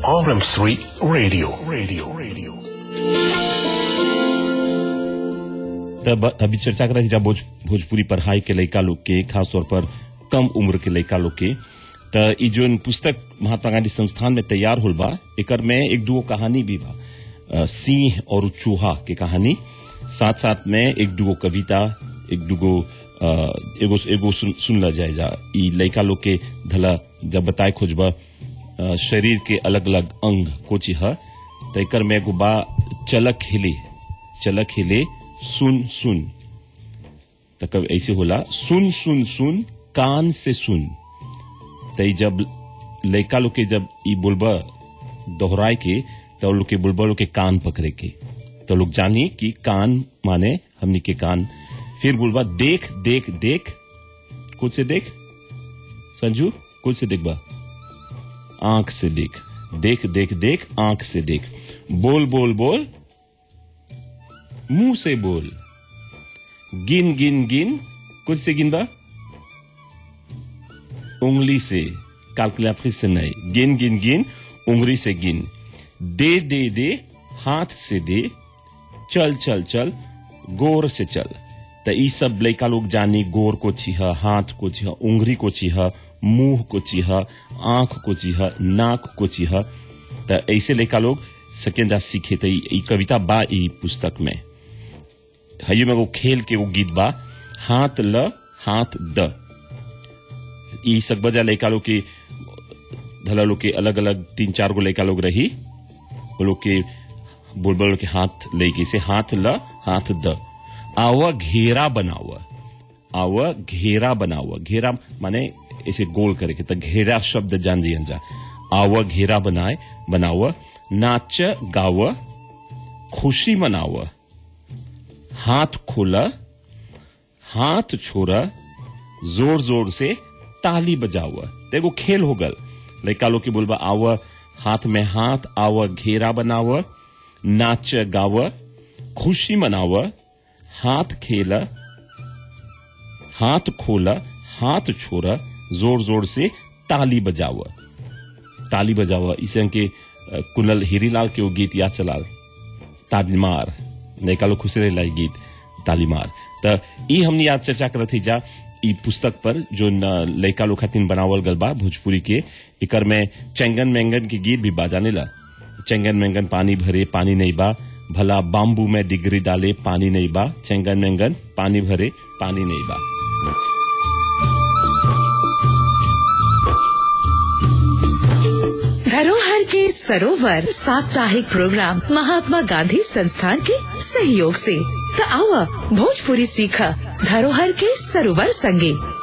RM3 Radio. Radio. Radio. तब अभी चर्चा कर रही जब भोज, भोजपुरी पढ़ाई के लड़का लोग के खास तौर पर कम उम्र के लड़का लोग के त ई जोन पुस्तक महात्मा गांधी संस्थान में तैयार होल बा एकर में एक दुगो कहानी भी बा अ, सिंह और चूहा के कहानी साथ साथ में एक दुगो कविता एक दुगो अ, एगो एगो सुन, सुनला जाए जा ई लड़का लोग के धला जब बताए खोजबा अ, शरीर के अलग अलग अंग कोची ह त एकर में एगो बा चलक हिले चलक हिले सुन सुन त कब ऐसे होला सुन सुन सुन कान से सुन त ई जब लड़का लोग के जब ई बोलबा दोहराए के तो लोग के बोलबा लोग के कान पकड़े के तो लोग जानी कि कान माने हमनी के कान फिर बोलबा देख देख देख कुछ से देख संजू कुछ से देख बा आंख से देख देख देख देख आंख से देख बोल बोल बोल मुंह से बोल गिन गिन गिन कुछ से गिन बा उंगली से कैलकुलेटरी से नहीं गिन गिन गिन उंगली से गिन दे दे दे हाथ से दे चल चल चल गोर से चल त ई सब लड़का लोग जानी गोर को छिह हाथ को छिह उंगली को छिह मुंह को छिह आंख को छिह नाक को छिह त ऐसे लड़का लोग सकेंदा सीखे त ई ई कविता बा ई पुस्तक में हयो में वो खेल के वो गीत बा हाथ ल हाथ द ई सब बजा लड़का लोग के धला लोग के अलग अलग तीन चार गो लड़का लोग रही वो लोग के बोल बोल के हाथ लेके से हाथ ल हाथ द आवा घेरा बनावा आवा घेरा बनावा घेरा माने ऐसे गोल करे के त घेरा शब्द जान जी जा आवा घेरा बनाए बनावा नाच गावा खुशी मनावा हाथ खोला हाथ छोड़ा जोर जोर से ताली बजावा तो एगो खेल हो गल लड़का लोग के बोलबा आव हाथ में हाथ आव घेरा बनाव नाच गाव खुशी मनाव हाथ खेला हाथ खोला हाथ छोड़ा जोर जोर से ताली बजाव ताली बजाव इसे के अ, कुनल हीरीलाल के वो गीत याद चलाल तालीमार लड़का लोग खुश रहे लाई गीत तालीमार त ई हमनी आज चर्चा करत थी जा ई पुस्तक पर जो न लड़का लोग खातिन बनावल गल बा भोजपुरी के एकर में चेंगन मेंगन के गीत भी बाजाने ला चेंगन मेंगन पानी भरे पानी नहीं बा भला बाम्बू में डिग्री डाले पानी नहीं बा चेंगन मेंगन पानी भरे पानी नहीं बा धरोहर के सरोवर साप्ताहिक प्रोग्राम महात्मा गांधी संस्थान के सहयोग से त आवा भोजपुरी सीखा धरोहर के सरोवर संगे